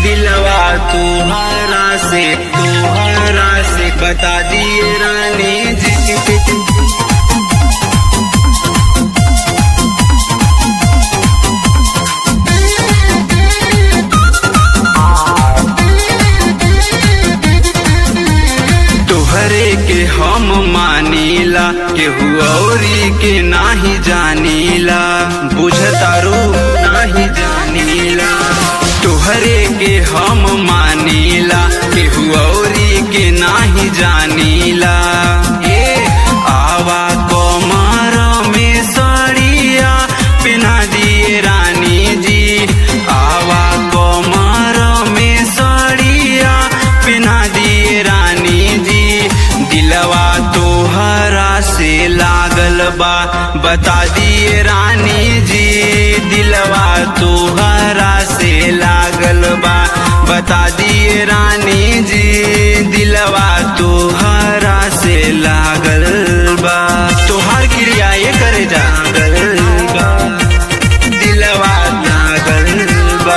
दिलवा तुम्हारा से तुम्हारा से बता दिए रानी जी तोहरे के हम मानीला केहू औरी के नाही जानीला बुझतारू नाही जानीला तोहरे के हम मानीला केहू औरी के नाही जानीला ए आवा कमर में सड़िया पिना दिए रानी जी आवा कमर में सड़िया पिना दिए रानी जी दिलवा तोहरा से लागल बा बता दिए रानी जी दिलवा तोहरा से लागल बा बता दिए रानी जी दिलवा तोहरा से लागल बा तोहार क्रिया ये करे जागल बा दिलवा लागल बा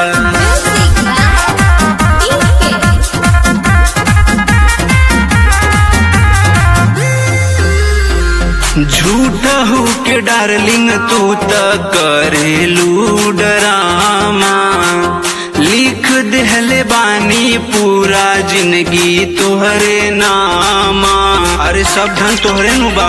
झूठ हो के डार्लिंग तू त करेलू डरामा लिख देहले बानी पूरा जिंदगी तोहरे नामा अरे सब धन तोहरे नु बा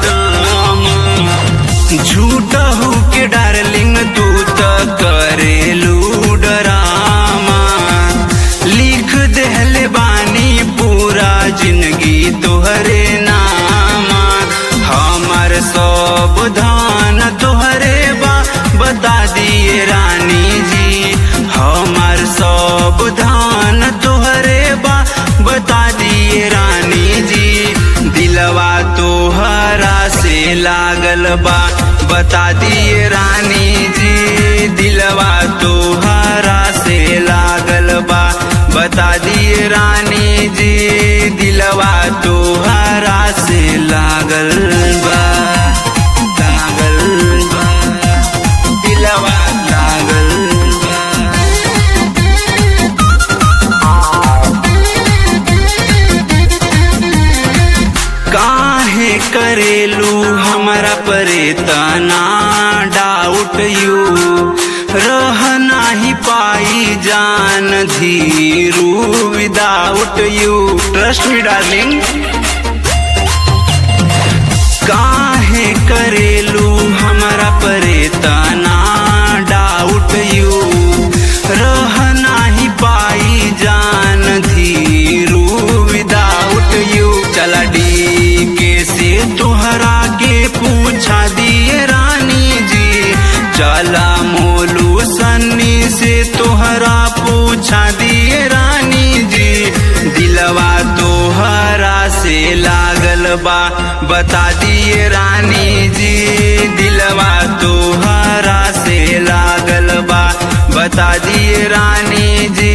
झूठ हो के डार्लिंग तू त करेलू डरामा लिख देहले बानी पूरा जिंदगी तोहरे नामा हमर सब धान तोहरे बा बता दिए रानी जी हमर सब धान तोहरे बा बता दिए रानी जी दिलवा तोहरा से लागल बा बता दिए रानी जी दिलवा तोहरा से लागल बा बता दिए रानी जी दिलवा तोहरा से लागल बा लागल बा दिलवा लागल बा काहे करेलू हमरा परे तना डाउट यू रह नाही पाई जान Dheeru without you trust me darling काहे करेलू हमरा परे तना डाउट यू रह नाही पाई जान धीरू विदाउट यू चला डी के से तोहरा के पूछा दिए रानी जी चला मोलू सन्नी से तोहरा पूछा दिए रानी जी दिलवा तोहरा से लागल बा बता दिए रानी जी दिलवा तोहरा से लागल बा बता दिए रानी जी